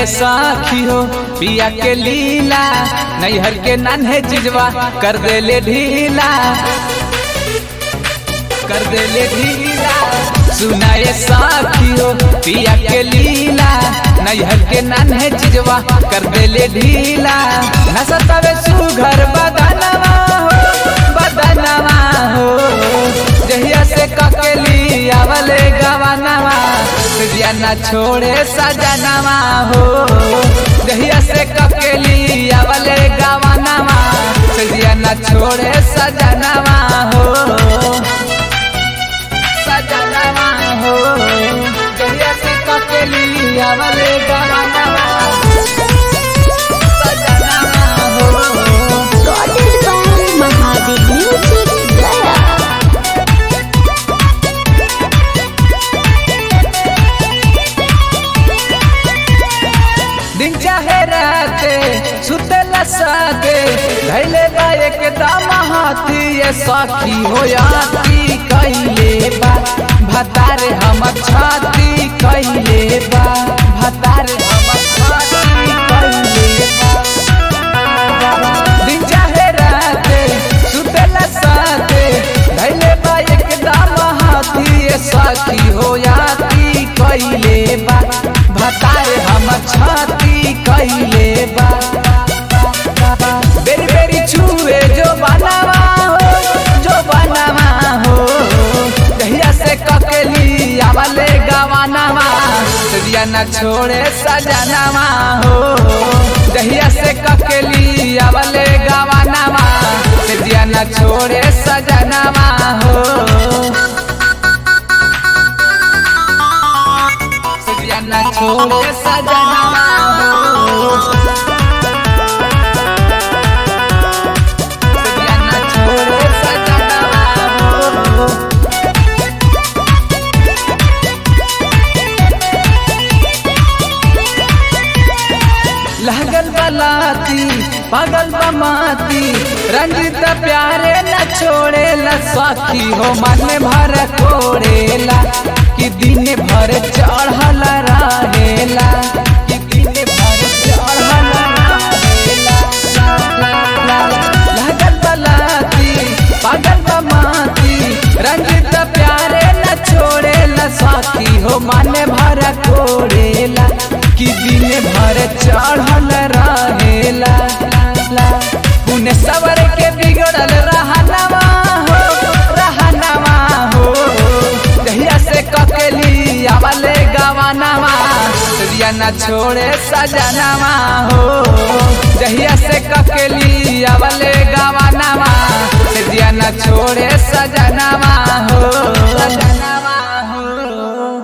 ये साखी हो पिया के लीला नैहर के नन्हे चिजवा कर दे ले ढीला कर दे ले ढीला सुना ये साखी हो पिया के लीला नैहर के नन्हे चिजवा कर दे ले ढीला नसतवे सुघर बदनवा हो बदनवा हो जहिया से ककेली आवले गवानवा तुझिया न छोड़े सजनवा हो जहिया से ककेली आवले गवानवा तुझिया न छोड़े सजनवा हो सजनवा हो जहिया से ककेली आवले गवानवा सजनवा हो Recorded by Mahadev Music Gaya. दिन चाहे रहते सुतला साथे धैले बा एकदम हाथी ये सखी हो याती कैले बा भतारे हमर छाती कैले बा भतारे हमर छाती कैले बा दिन चाहे रहते सुतला साथे धैले बा एकदम हाथी ये सखी हो याती कैले बा भतारे हमर छाती कैले बा बेरी बेरी छुए जो बनावा हो जो बनावा हो दहिया से ककेली आवले गवानावा दिया न छोड़े सजनावा हो दहिया से ककेली आवले गवानावा दिया न छोड़े सजनावा हो दिया न छोड़े सजनावा हो दिया न छोड़े सजनावा हो लगल बलाती पागल बमाती रंजित प्यारे न छोड़े ला साथी हो मन भर कोड़ेला कि दिन भर चढ़ल रहेला कि दिन भर चढ़ल रहेला लगल बलाती पागल बमाती रंजित प्यारे न छोड़े ला साथी हो मन भर कोड़ेला कि दिन भर चढ़ल रहेला पुण्य सवर के बिगड़ल रहनवा हो रहनवा हो जहिया से ककेली आवले गवानवा दिया न छोड़े सजनवा हो जहिया से ककेली आवले गवानवा दिया न छोड़े सजनवा हो